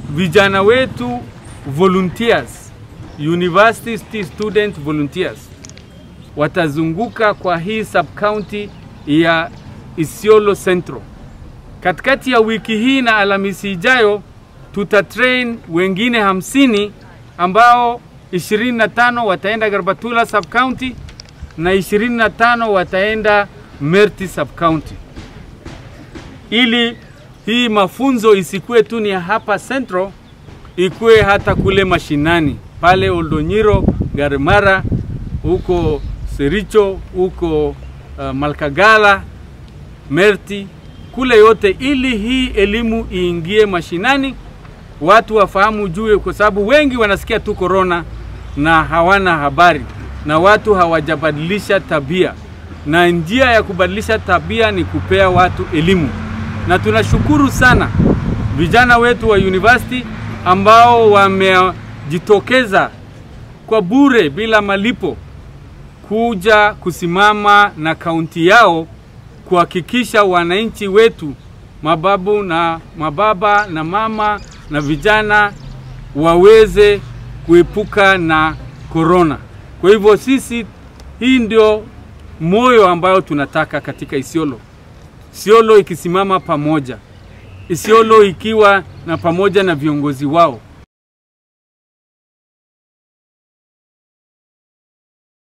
vijana wetu volunteers, university student volunteers watazunguka kwa hii sub county ya Isiolo Central. Katikati ya wiki hii na Alhamisi ijayo tuta train wengine hamsini ambao 25 wataenda Garbatula sub county na 25 wataenda Merti sub county, ili hii mafunzo isikuwe tu ni hapa Central, ikuwe hata kule mashinani pale Oldonyiro, Garimara, huko Sericho, huko uh, Malkagala, Merti, kule yote, ili hii elimu iingie mashinani, watu wafahamu juu, kwa sababu wengi wanasikia tu korona na hawana habari, na watu hawajabadilisha tabia, na njia ya kubadilisha tabia ni kupea watu elimu, na tunashukuru sana vijana wetu wa university ambao wamejitokeza kwa bure bila malipo kuja kusimama na kaunti yao kuhakikisha wananchi wetu mababu na mababa na mama na vijana waweze kuepuka na korona. Kwa hivyo sisi, hii ndio moyo ambayo tunataka katika Isiolo. Isiolo ikisimama pamoja, Isiolo ikiwa na pamoja na viongozi wao